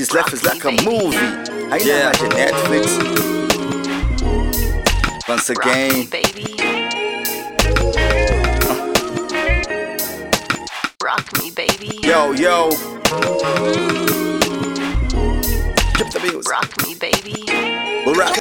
This life is like a movie. Haina yeah. haja Netflix. Once again, baby. Rock me, baby. yo yo. Keep the music. Rock me, baby. Rock.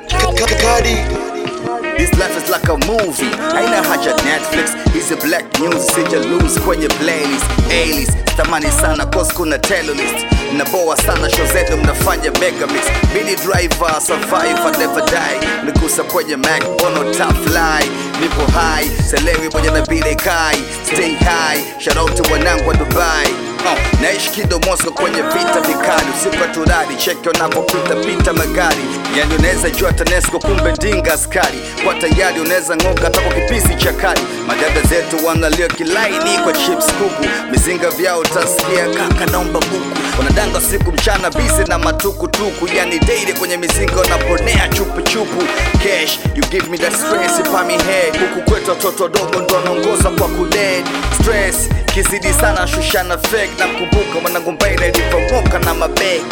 This life is like a movie. Haina haja Netflix. Hizi black news sija lose kwenye playlist. A-list. Tamani sana cause kuna terrorist. Mnaboa sana show zenu mnafanya mega mix. Mini driver survivor never die. Nikusa kwenye Mac bono top fly. Nipo high, selewi moja na bile kai. Stay high, shout out to wanangu wa Dubai. Uh, naishi kido Moscow kwenye vita vikali, usiku wa turari, cheki wanapopita pita magari. Yani unaweza jua TANESCO kumbe ndinga askari, kwa tayari unaweza ng'oka hata kwa kipisi cha kali. Madada zetu wanalia kilaini kwa chips kuku, mizinga vyao utasikia kaka naomba buku. Wanadanga siku mchana bisi na matukutuku, yani daily kwenye mizinga wanaponea chupu chupu. Cash, you give me that stress pa mi head. Huku kwetu watoto dogo ndo wanaongoza kwa kuded stress kizidi sana shushana fake na mkumbuka mwanangu mbaile ilivyomoka na mabeg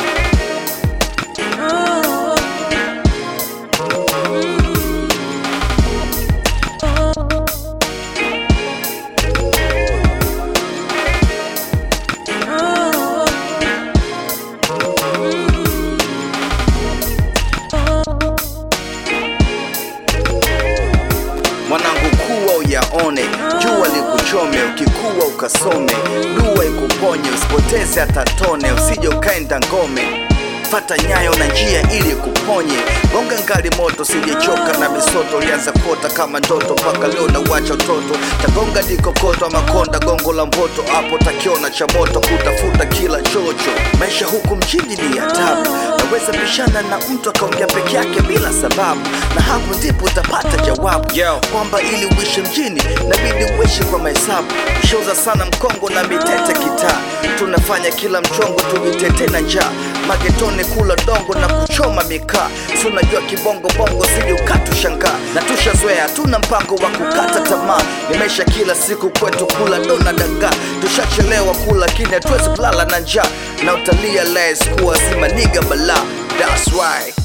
mwanangu kuwa uyaone jua likuchome ukikuwa ukasome dua ikuponye usipoteze hata tone usije ukaenda ngome fata nyayo na njia ili kuponye gonga ngali moto sijechoka na misoto ulianza kuota kama ndoto mpaka leo na uacha utoto tagonga dikokoto ama konda gongo la mboto hapo takiona cha moto kutafuta kila chocho maisha huku mjini ni ya tabu naweza pishana na mtu akaongea peke yake bila sababu na hapo ndipo utapata jawabu Yo. kwamba ili uishi mjini nabidi uishi kwa mahesabu shauza sana mkongo na mitete kitaa tunafanya kila mchongo tujitete na njaa magetoni kula dongo na kuchoma mikaa si unajua kibongo bongo sije ukatushangaa na tushazoea hatuna mpango wa kukata tamaa ni maisha kila siku kwetu kula dona dagaa tushachelewa kula lakini hatuwezi kulala na njaa na utalia les kuwa simaniga balaa That's why